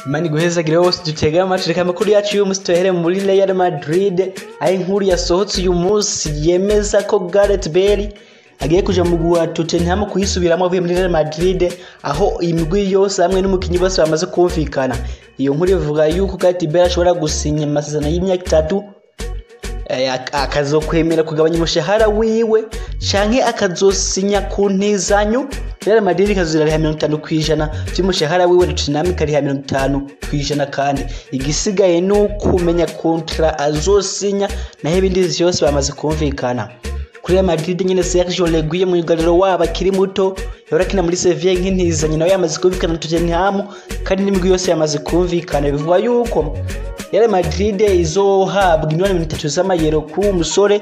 Imana iguhezagire wose dutega amatwi reka amakuru yacu y'uyu munsi tuyahere muri Real Madrid aho inkuru yasohotse uyu munsi yemeza ko Gareth Bale agiye kuja mu mugwi wa Tottenham kuyisubiramo avuye muri Real Madrid aho imigwi yose hamwe n'umukinyi bose bamaze kumvikana iyo nkuru ivuga yuko Gareth Bale ashobora gusinya amasezerano y'imyaka itatu eh, ak- akazokwemera kugabanya umushahara wiwe canke akazosinya ku ntizanyo Real Madrid ikazurariha mirongo itanu kw'ijana vy'umushahara wiwe Tottenham ikariha mirongo itanu kw'ijana kandi igisigaye ni ukumenya kontra azosinya naho ibindi vyose bamaze kumvikana kuri Real Madrid nyene Sergio Reguilon mu myugariro wabo akiri muto yahora akina muri Sevilla nk'intizanyo nawe yamaze kumvikana na Tottenham kandi n'imigwi yose yamaze kumvikana bivugwa yuko Real Madrid izohabwa imiliyoni mirongo itatu z'amayero k'uwo musore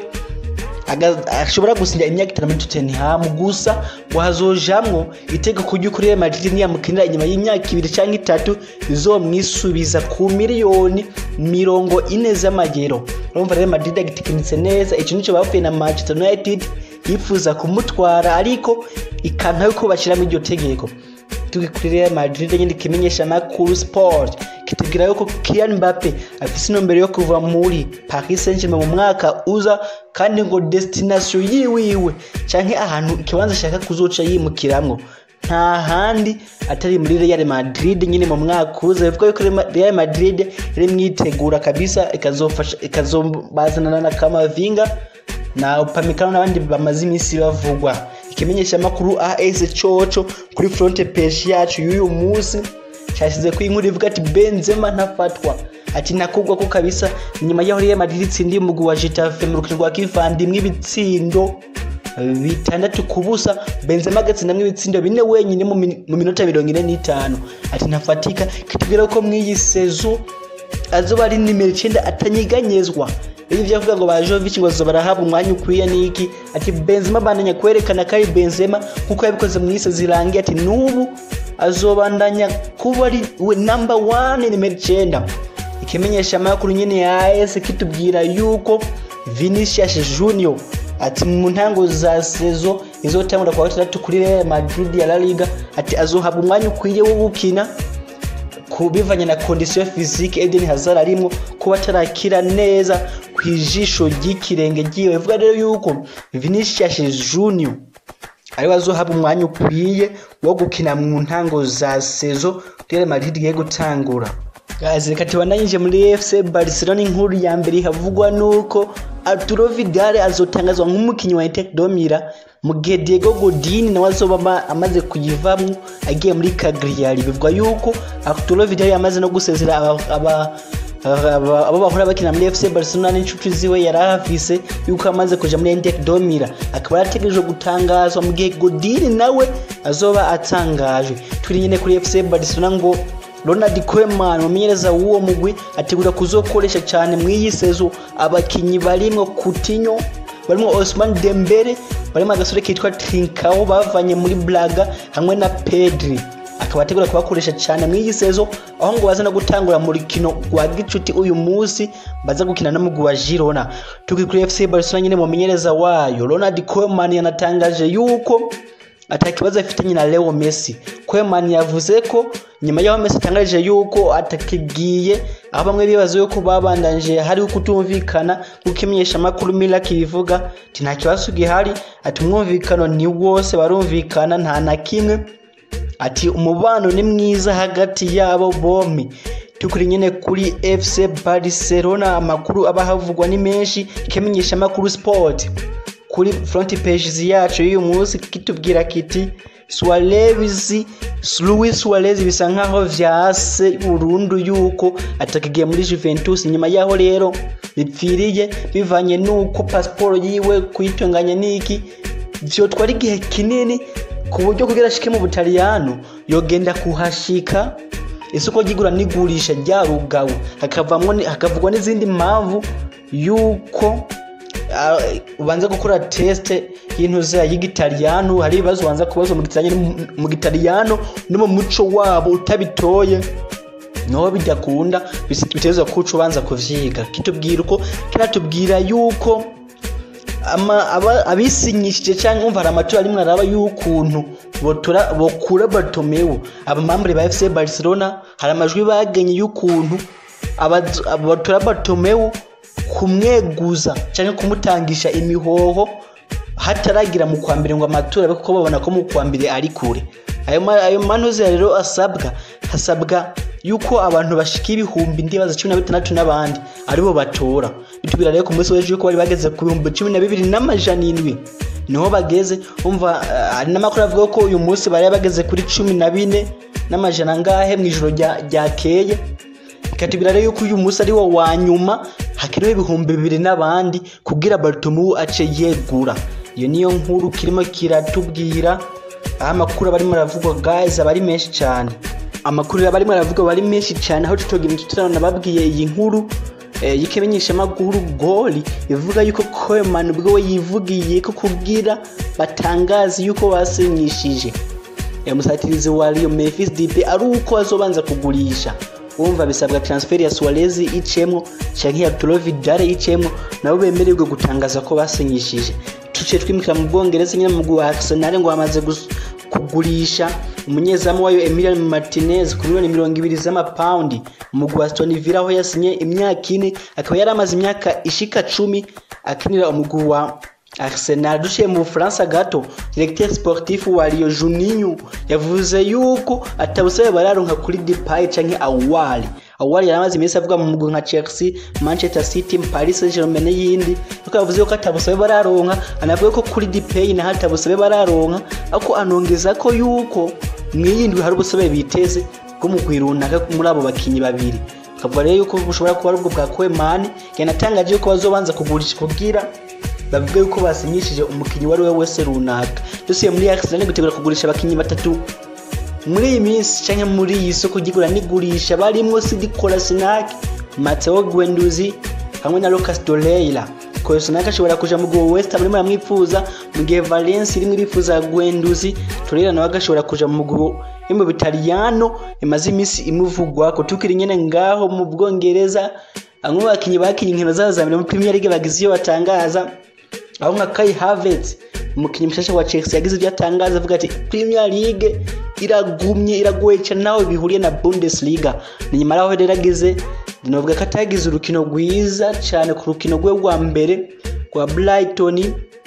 aga- ashobora gusinya imyaka itanu muri Tottenham gusa ngo hazojamwo itegeko ry'uko Real Madrid niyamukinira inyuma y'imyaka ibiri canke itatu izomwisubiza ku miliyoni mirongo ine z'amayero urumva Real Madrid agitekinitse neza ico nico bavuye na Manchester United yifuza kumutwara ariko ikanka yuko bashiramo iryo tegeko tugi kuri Real Madrid nyine ikimenyesha amakuru sport kitubwira yuko Kylian Mbappe afise intumbero yo kuva muri Paris Saint-Germain mu mwaka uza kandi ngo destination yiwiwe canke ahantu ikibanza ashaka kuzoca yimukiramwo nta handi atari muri Real Madrid nyine mu mwaka uza bivuga yuko Real Madrid iri mwitegura kabisa ikazofasha ikazobazanana na Kamavinga na Upamecano n'abandi bamaze iminsi bavugwa ikimenyesha amakuru AS Coco kuri front page yacu y'uyu munsi cyashyize ku inkuru ivuga ati Benzema ntafatwa ati nakugwa ko kabisa nyuma y'aho Real Madrid itsindiye umugwi wa Getafe mu rukino rwa kivandimwe ibitsindo bitandatu ku busa Benzema agatsindamwo ibitsindo bine wenyine mu min- mu minota mirongo ine n'itanu ati ntafatika kitubwira ko mw'iyi sezo azoba ari nimero icyenda atanyeganyezwa ibi byavuga ngo ba Jovic ngo zoba barahabwa umwanya ukwiye niki ati Benzema bandanya kwerekana ko ari Benzema kuko yabikoze mu isi zirangiye ati n'ubu azobandanya kuba ari we number one nimero icyenda ikimenyesha amakuru nyine ya AS kitubwira yuko Vinicius Junior ati mu ntango za sezo izotangura kwa gatandatu kuri Real Madrid ya La Liga ati azohabwa umwanya ukwiye wo gukina ku bivanye na kondisiyo fizike Eden Hazard arimwo kuba atarakira neza ku ijisho ry'ikirenge ryiwe bivuga rero yuko Vinicius Junior ariwe azohabwa umwanya ukwiye wo gukina mu ntango za sezo Real Madrid igiye gutangura Guys, reka tubandanyije muri FC Barcelona inkuru ya mbere havugwa nuko Arturo Vidal azotangazwa nk'umukinnyi wa Inter Domira mu gihe Diego Godin nawe azoba ama- amaze kuyivamwo agiye muri Cagliari bivugwa yuko Arturo Vidal yamaze no gusezera aba, aba aba- abo bahora bakina muri FC Barcelona n'inshuti ziwe yari ahafise yuko amaze kuja muri Inter Domira akaba yarategerejwe gutangazwa mu gihe Godin nawe azoba atangajwe turi nyine kuri FC Barcelona ngo Ronald Koeman umumenyereza w'uwo mugwi ategura kuzokoresha cyane mu iyi sezo abakinyi barimwo Coutinho barimo Ousmane Dembele barimo agasore kitwa Trincao bavanye muri Braga hamwe na Pedri akaba ategura kubakoresha cyane mu iyi sezo aho ngo baza no gutangura mu rukino rwa gicuti uyu munsi baza gukina n'umugwi wa Girona tuki kuri FC Barcelona nyine mumenyereza wayo Ronald Koeman yanatangaje yuko atakibazo afitanye na Leo Messi Koeman yavuze ko nyuma y'aho Messi atangaje yuko atakigiye aho bamwe bibaza yuko babandanje hari kutumvikana kuko imenyesha amakuru Mila kibivuga ati nta kibazo gihari ati umwumvikano ni wose barumvikana nta na kimwe ati umubano ni mwiza hagati yabo bombi tukuri nyine kuri FC Barcelona amakuru aba havugwa ni menshi ikimenyesha amakuru sport kuri front pages yacu y'uyu munsi kitubwira kiti Suarez Luis Suarez bisa nkaho vyase burundu yuko atakigiye muri Juventus nyuma yaho rero bipfiriye bivanye nuko passport yiwe kuyitunganya niki vyotwara igihe kinini ku buryo kugira ashike mu Butaliyano yogenda kuhashika isoko ry'igura n'igurisha ryarugawe hakavamwo ni- hakavugwa n'izindi mpamvu yuko ah, ubanza gukora teste y'intuza y'igitaliyano hari ibibazo ubanza kubaza mu gitaliyano mu gitaliyano no mu muco wabo utabitoye niho bidakunda bitegerezwa kuca ubanza kuvyiga kitubwira uko kiratubwira yuko ama- aba- abisinyishije cyangwa umva hari amatora arimwe araba y'ukuntu botora- bokura bartomeu abamambure ba fc barcelona hari amajwi bagenye y'ukuntu abaz- batora bartomeu kumweguza cyangwa kumutangisha imihoho hataragira mu kwa mbere ngo amatora abe kuko babona ko mu kwa mbere ari kure ayo ma- ayo manoza rero asabwa hasabwa yuko abantu bashika ibihumbi ndibaza cumi na bitandatu n'abandi aribo batora bitubwira rero ku munsi w'ejo yuko bari bageze ku bihumbi cumi na bibiri n'amajana indwi niho bageze umva eh, hari n'amakuru avuga ko uyu munsi bari bageze kuri cumi na bine n'amajana angahe mu ijoro rya- ryakeye ikatubwira rero yuko uyu munsi ari wo wa nyuma hakenewe ibihumbi bibiri n'abandi kugira baritomu ace yegura iyo niyo nkuru kirimo kiratubwira aho amakuru aba arimo aravugwa guys aba ari menshi cyane amakuru aba arimo aravugwa aba ari menshi cyane aho tutogira imitutirano nababwiye iyi nkuru eh, y'ikimenyeshamakuru goli ivuga yuko koeman ubwo we yivugiye ko kugira batangaze yuko basinyishije umusatirizi wa Rio Memphis Depay ari uko azobanza kugurisha wumva bisabwa transfer ya Suarez icemwo canke ya Arturo Vidal icemwo nabo bemererwe gutangaza ko basinyishije tuciye twimukira mu Bwongereza nyine mu mugwi wa Arsenal ngo bamaze gus- kugurisha umunyezamu wayo Emilian Martinez ku miliyoni mirongo ibiri z'amapaundi mu mugwi wa Aston Villa aho yasinye imyaka ine akaba yari amaze imyaka ishika cumi akinira umugwi wa Arsenal duciye mu Bufaransa gato directeur sportif wa Rio Juninho yavuze yuko atabusabe bararonka kuri Depay canke Awali Awali yaramaze iminsi avuga mu mugwi nka Chelsea Manchester City Paris Saint-Germain n'iyindi ariko yavuze ko atabusabe bararonka anavuga ko kuri Depay na hatabusabe bararonka ariko anongeza ko yuko mwiyindwi hari ubusabe biteze bwo mu runaka muri abo bakinyi babiri akavuga rero yuko bushobora kuba ari ubwo bwa Koeman yanatangaje yuko bazobanza kugurisha kugira bavuga yuko basinyishije umukinnyi uwo ari we wese runaka dusuye muri Arsenal gutegura kugurisha abakinnyi batatu muri iyi minsi cyangwa muri iyi soko ry'igura n'igurisha barimo Sidi Kolasinac Matteo Guendouzi hamwe na Lucas Torreira Kolasinac ashobora kuja mu Go West Ham urimo aramwifuza mu gihe Valencia irimo irifuza Guendouzi Torreira nawe agashobora kuja mu Go mu Bitaliyano imaze iminsi imuvugwa ko tukiri nyene ngaho mu Bwongereza bamwe mu bakinnyi bakinnye inkino zabo za mbere muri Premier League bagize iyo batangaza aho nka Kai Havertz umukinnyi mushasha wa Chelsea yagize ibyo atangaza avuga ati Premier League iragumye iragoye cyane nawe bihuriye na Bundesliga ni nyuma yaho rero agize novuga ko atagize urukino rwiza cyane ku rukino rwe rwa mbere rwa Brighton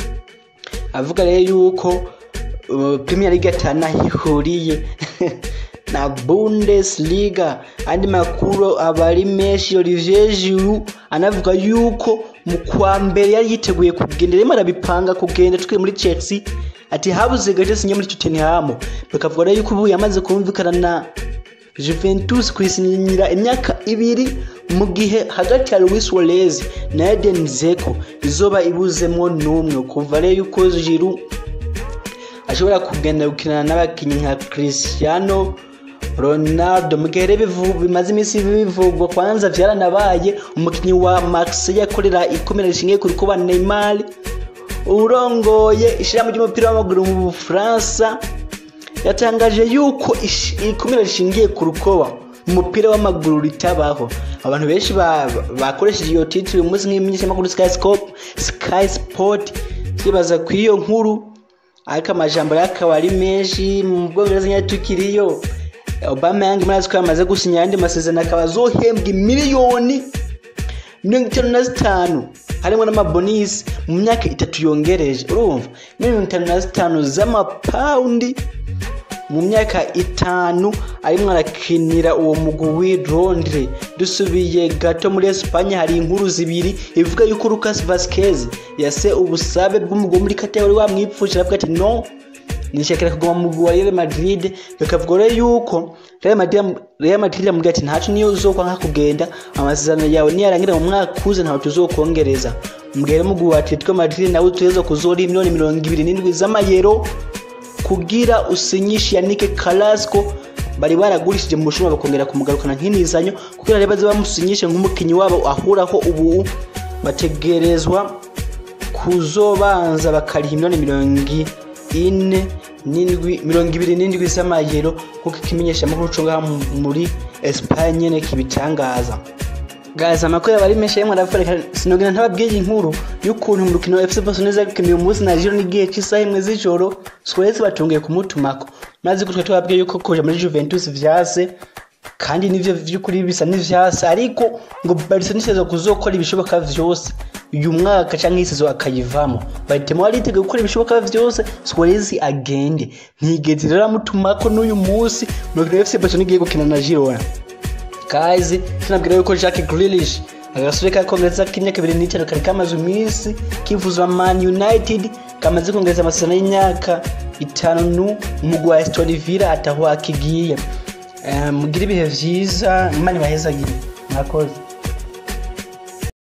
avuga rero yuko uh, Premier League atanahihuriye na Bundesliga andi makuru aba ari menshi Olivier Giroud anavuga yuko mu kwa mbere yari yiteguye kugenda rero arabipanga kugenda twe muri Chelsea ati habuze gace sinye muri Tottenham bakavuga rero yuko ubu yamaze kumvikana na Juventus kwisinyira imyaka ibiri mu gihe hagati ya Luis Suarez na Eden Dzeko izoba ibuzemwo n'umwe kuva rero yuko Giroud ashobora kugenda gukinana n'abakinnyi nka Cristiano Ronaldo mu gihe rero bivu- bimaze iminsi bivugwa kwanza vyaranabaye umukinnyi wa Marseille akorera ikomera rishingiye kuri kuba Neymar urongoye ishirahamwe ry'umupira w'amaguru mu Bufaransa yatangaje yuko ish- ikomera rishingiye ku rukoba umupira w'amaguru ritabaho abantu benshi ba- bakoresheje iyo titire umunsi nk'imenyeshamakuru Sky Scope Sky Sport bibaza ku iyo nkuru ariko amajambo rero akaba ari menshi mu bwongereza nyine tukiriyo obama yange murazi ko yamaze gusinya ayandi masezerano akaba azohembwa miliyoni mirongo itanu na zitanu harimo n'amabonisi mu myaka itatu yongereje urumva mirongo itanu na zitanu z'amapawundi mu myaka itanu arimo arakinira uwo mugwi w'i Londres dusubiye gato muri Espagne hari inkuru zibiri ivuga yuko Lucas Vazquez yase ubusabe bw'umugwi muri Qatar wari wamwipfuje aravuga ati no nishakira kuguma mu mugwi wa Real Madrid bikavuga rero yuko Real Madrid Real Madrid yamubwira ati ntacu niyo uzokwanka kugenda amasezerano yawe niyarangira mu mwaka uze ntawe tuzokongereza mbwira umugwi wa Atletico Madrid nawe utuheza kuzora miliyoni mirongo ibiri n'indwi z'amayero kugira usinyishe Yannick Carrasco bari baragurishije mu bushinwa bakongera kumugarukana nk'inizanyo kugira rero baze bamusinyishe nk'umukinnyi wabo ahuraho ubu bategerezwa kuzobanza bakariha miliyoni mirongo ine n'indwi mirongo ibiri n'indwi z'amayero kuko ikimenyesha amakuru cyo ngaha muri Espagne nyene kibitangaza Guys, amakuru aba ari menshi yemwe aravuga sinogena ntababwiye inkuru y'ukuntu mu rukino FC Barcelona gukina uyu munsi na Giro n'igihe cy'isaha imwe z'ijoro Suarez batungiye kumutumako maze ko twe twababwiye yuko kuja muri Juventus vyase kandi nivyo vy'ukuri bisa n'ivyase ariko ngo Barcelona isezwa kuzokora ibishoboka vyose uyu mwaka canke isizo akayivamo bahitemo bariteguye gukora ibishoboka vyose Suarez agende ntigeze rero amutumako n'uyu munsi mu rukino FC Barcelona igiye gukina na Girona guys tunabwira yuko Jack Grealish agasore ka kongereza k'imyaka ibiri n'itanu kari kamaze iminsi kivuzwa Man United kamaze kongereza amasezerano y'imyaka itanu umugwi wa Aston Villa ataho akigiye Eh, mugire ibihe vyiza imana ibahezagire mwakoze